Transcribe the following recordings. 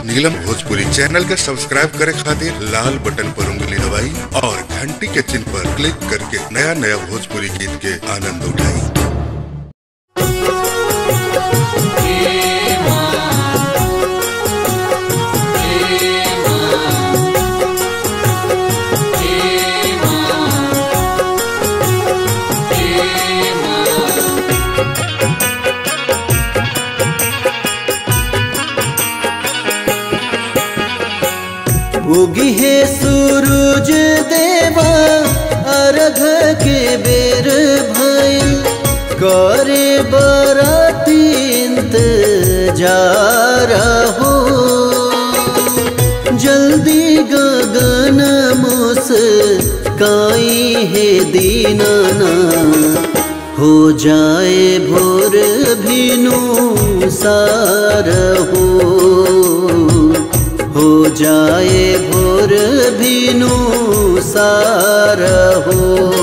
नीलम Bhojpuri channel के subscribe करे खातिर लाल बटन पर उंगली दबाई और घंटी के चिन्ह पर क्लिक करके नया नया भोजपुरी गीत के आनंद उठाई उगी है सूरज देवा अर्घ के बेर भइल करे बराती इंतजार हो जल्दी गगन मुस काई है दीनाना हो जाए भोर भिनु सार हो हो जाए भोर भिनु सार हो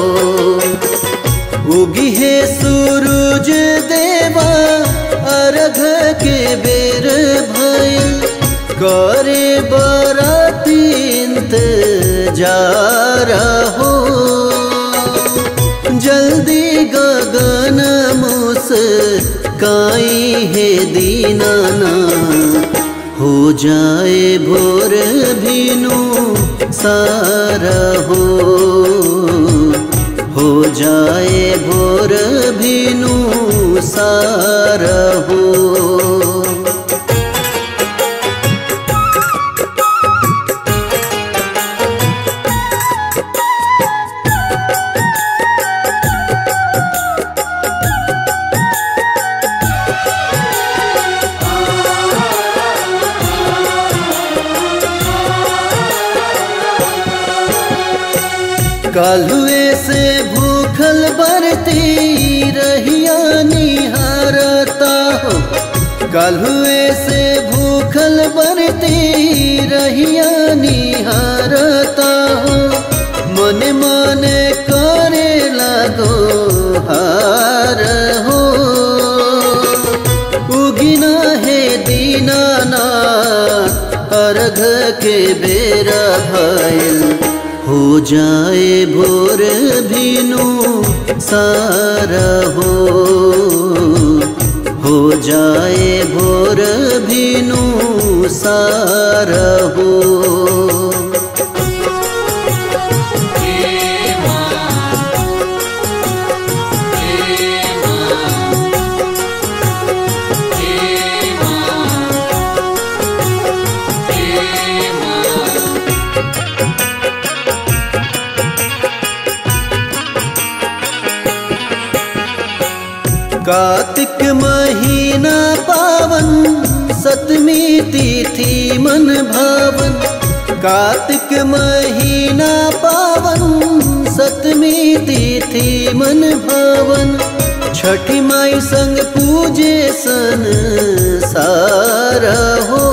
उगी है सूरज देवा अर्घ के बेर भइल करे बराती इंतजार हो जल्दी गगन मुस काई है दीनाना हो जाए भोर भिनु सारा हो हो जाए भोर भिनु सारा हो कालुए से भूखल बरती रहिया निहारता हो कालुए से भूखल बरती रहिया निहारता हो मन मन करे लगो हार हो उगिना है दीनाना अर्घ के बेरा भइल हो जाए भोर भिनु सारा हो हो जाए भोर भिनु सारा हो कार्तिक महीना पावन सतमी तिथि मन भावन कार्तिक महीना पावन सतमी तिथि मन भावन छठी माई संग पूजे सन सारा हो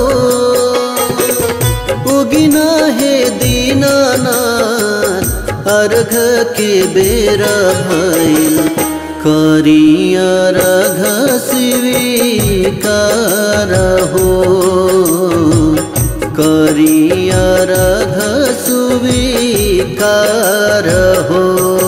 उगिना है दीनानाथ अर्घ के बेरा भइल करिया रघ स्वीकार हो करिया रघ सुविकार हो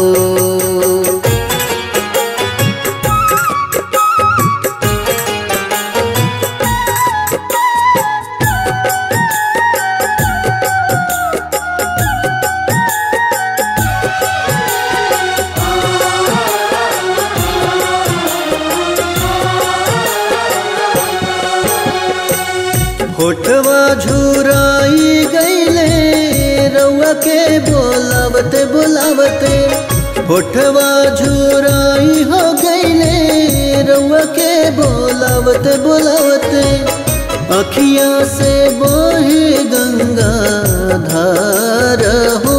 होठवा झुराई गईले रउआ के बोलावते बोलावते होठवा झुराई हो गईले रउआ के बोलावते बोलावते अखिया से बोहे गंगा धार हो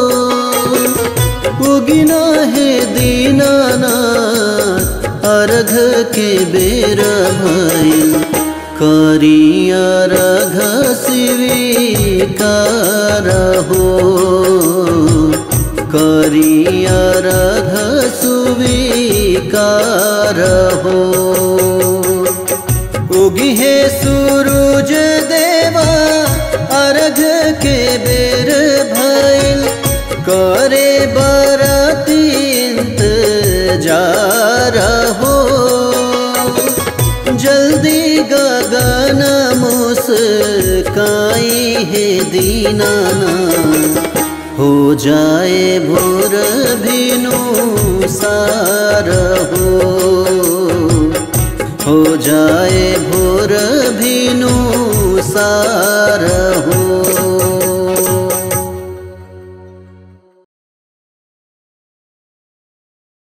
उगिना है दीनाना अर्घ के बेर भइल करिया रघ स्वीकार हो करिया रघ सुविकार हो उगी है सूरज देवा इंतजार हो जल्दी गगन मुस्काई है दीनाना हो जाए भोर भिनु सार हो हो जाए भोर भिनु सार